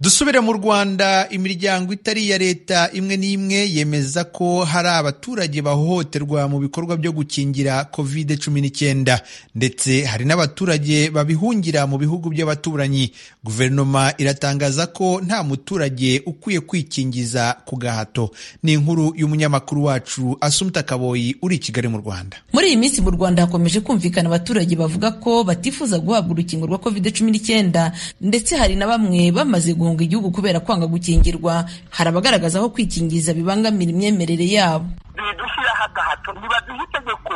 dusubire mu rwanda imiryango itari iya leta imwe n'imwe yemeza ko hari abaturage bahohoterwa mu bikorwa byo gukingira covid cumi n'icyenda ndetse hari n'abaturage babihungira mu bihugu by'abaturanyi guverinoma iratangaza ko nta muturage ukwiye kwikingiza ku gahato ni inkuru y'umunyamakuru wacu asumta kaboyi uri i kigali mu rwanda muri iyi minsi mu rwanda hakomeje kumvikana abaturage bavuga ko batifuza guhabwa urukingo rwa covid cumi n'icyenda ndetse hari na bamwe bamaze guhunga igihugu kubera kwanga gukingirwa hari abagaragaza aho kwikingiza bibangamira imyemerere yabo bidushyira hagahato ntibaduha itegeko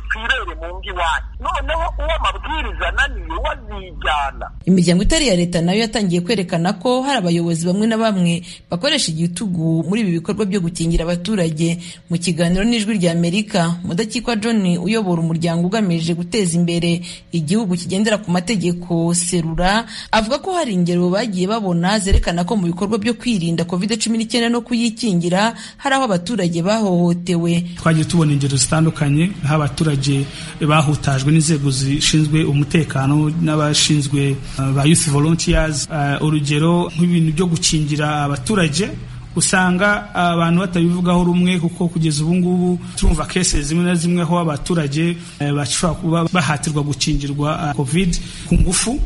twirere mu ngo iwanyu noneho uwo amabwiriza ananiye we azijyana imiryango itari iya leta nayo yatangiye kwerekana ko hari abayobozi bamwe na bamwe bakoresha igitugu muri ibi bikorwa byo gukingira abaturage mu kiganiro n'ijwi rya amerika mudakikwa john uyobora umuryango ugamije guteza imbere igihugu kigendera ku mategeko serura avuga ko hari ingero bagiye babona zerekana ko mu bikorwa byo kwirinda covid cumi n'icyenda no kuyikingira hari aho abaturage bahohotewe twagiye tubona ingero zitandukanye aho abaturage bahutajwe n'inzego zishinzwe umutekano n'abashinzwe ba youth volunteers urugero nk'ibintu byo gukingira abaturage usanga abantu batabivugaho rumwe kuko kugeza ubu ngubu turumva kese zimwe na zimwe aho abaturage bashobora kuba bahatirwa gukingirwa covid ku ngufu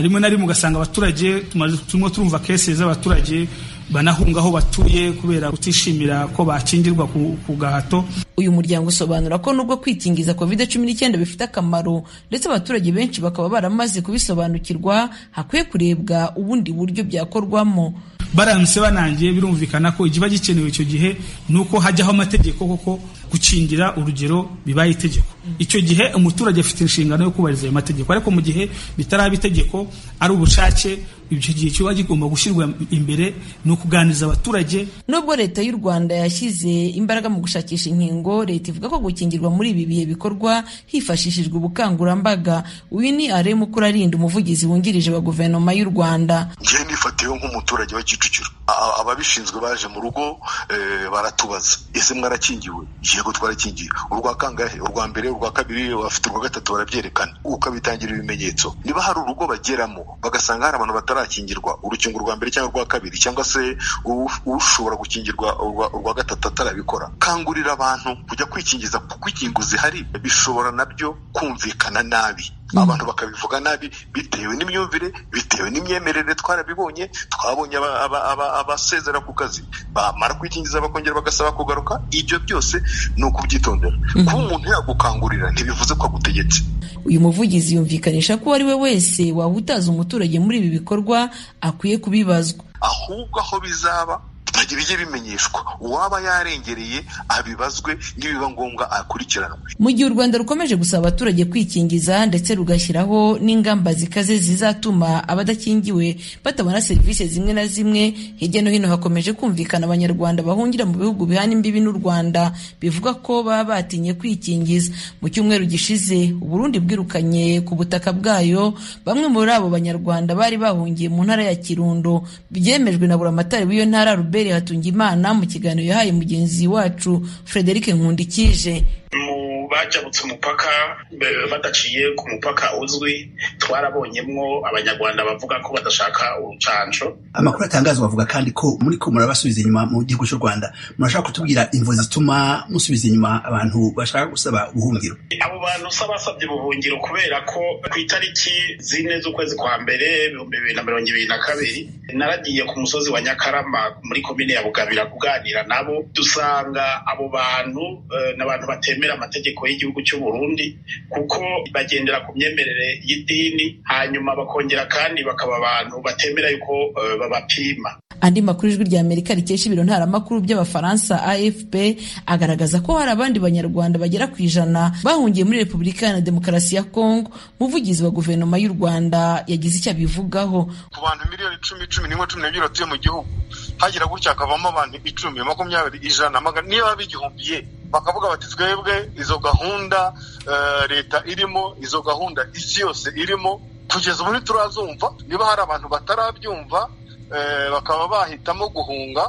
rimwe na rimwe ugasanga abaturage turimo turumva kese z'abaturage banahunga aho batuye kubera kutishimira ko bakingirwa ku gahato uyu muryango usobanura ko nubwo kwikingiza covid cumi n'icyenda bifite akamaro ndetse abaturage benshi bakaba baramaze kubisobanukirwa hakwiye kurebwa ubundi buryo byakorwamo baramutse banangiye birumvikana ko ikiba gikenewe icyo gihe ni uko hajyaho amategeko koko gukingira urugero bibaye itegeko icyo gihe umuturage afite inshingano yo kubahiriza ayo mategeko ariko mu gihe bitaraba itegeko ari ubushake icyo gihe kiba kigomba gushyirwa imbere ni ukuganiriza abaturage nubwo leta y'u rwanda yashyize imbaraga mu gushakisha inkingo leta ivuga ko gukingirwa muri ibi bihe bikorwa hifashishijwe ubukangurambaga uyu ni aremu kurarinda umuvugizi wungirije wa guverinoma y'u rwanda njyewe nifatiyeho nk'umuturage wa kicukiro ababishinzwe baje mu rugo baratubaza ese mwarakingiwe yego twarakingiye urwa kangahe urwa mbere urwa kabiri bafite urwa gatatu barabyerekana ukabitangira ibimenyetso niba hari urugo bageramo bagasanga hari abantu batari arakingirwa urukingo rwa mbere cyangwa urwa kabiri cyangwa se ushobora gukingirwa urwa gatatu atarabikora kangurira abantu kujya kwikingiza kuko inkingo zihari bishobora nabyo kumvikana nabi abantu bakabivuga nabi bitewe n'imyumvire bitewe n'imyemerere twarabibonye twabonye abasezera ku kazi bamara kwikingiza bakongera bagasaba kugaruka ibyo byose ni ukubyitondera kuba umuntu yagukangurira ntibivuze ko agutegetse uyu muvugizi yumvikanisha ko uwo ari we wese wahutaza umuturage muri ibi bikorwa akwiye kubibazwa ahubwo aho bizaba ntagira ibijye bimenyeshwa uwaba yarengereye abibazwe n'ibiba ngombwa akurikiranwe mu gihe u rwanda rukomeje gusaba abaturage kwikingiza ndetse rugashyiraho n'ingamba zikaze zizatuma abadakingiwe batabona serivisi zimwe na zimwe hirya no hino hakomeje kumvikana abanyarwanda bahungira mu bihugu bihana imbibi n'u rwanda bivuga ko baba batinye kwikingiza mu cyumweru gishize uburundi bwirukanye ku butaka bwayo bamwe muri abo banyarwanda bari bahungiye mu ntara ya kirundo byemejwe na buramatari w'iyo ntara rube hatunga imana mu kiganiro yahaye mugenzi wacu frederic nkundikije mu bajabutse umupaka badaciye ku mupaka uzwi twarabonyemwo abanyarwanda bavuga ko badashaka urucanco amakuru atangazwa bavuga kandi ko muri ko murabasubiza inyuma mu gihugu cy'u rwanda murashaka kutubwira imvo zituma musubiza inyuma abantu bashaka gusaba ubuhungiro abo bantu usaba basabye ubuhungiro kubera ko ku itariki zine z'ukwezi kwa mbere ibihumbi bibiri na mirongo ibiri na kabiri naragiye ku musozi wa nyakarama muri komine ya bugabira kuganira nabo dusanga abo bantu n'abantu batemera amategeko y'igihugu cy'u Burundi kuko bagendera ku myemerere y'idini hanyuma bakongera kandi bakaba abantu batemera yuko uh, babapima andi makuru ijwi rya amerika rikesha ibiro ntaramakuru by'abafaransa afp agaragaza ko hari abandi banyarwanda bagera ku ijana bahungiye muri repubulika iharanira demokarasi ya kongo umuvugizi wa guverinoma y'u rwanda yagize icyo abivugaho ku bantu miliyoni cumi cumi n'imwe cumi n'ebyiri batuye mu gihugu hagira gutya hakavamo abantu icumi makumyabiri ijana magana niba bigihumbiye bakavuga bati twebwe izo gahunda leta irimo izo gahunda isi yose irimo kugeza ubu ntiturazumva niba hari abantu batarabyumva bakaba bahitamo guhunga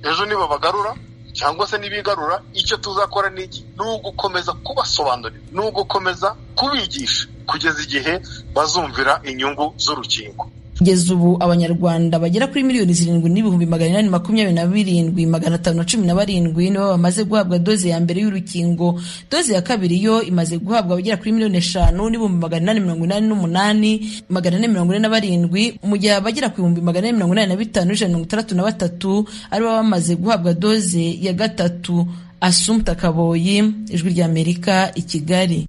ejo nibo bagarura cyangwa se n'ibigarura icyo tuzakora ni iki ni ugukomeza kubasobanurira ni ugukomeza kubigisha kugeza igihe bazumvira inyungu z'urukingo kugeza ubu abanyarwanda bagera kuri miliyoni zirindwi n'ibihumbi magana inani makumyabiri na birindwi magana atanu na cumi na barindwi nibo bamaze guhabwa doze ya mbere y'urukingo doze ya kabiri yo imaze guhabwa abagera kuri miliyoni eshanu n'ibihumbi magana inani mirongo inani n'umunani magana ane mirongo ine na barindwi mu gihe abagera ku bihumbi magana ane mirongo inani na bitanu n'ijana mirongo itandatu na batatu aribo bamaze guhabwa doze ya gatatu asumta kaboyi ijwi ry'amerika i kigali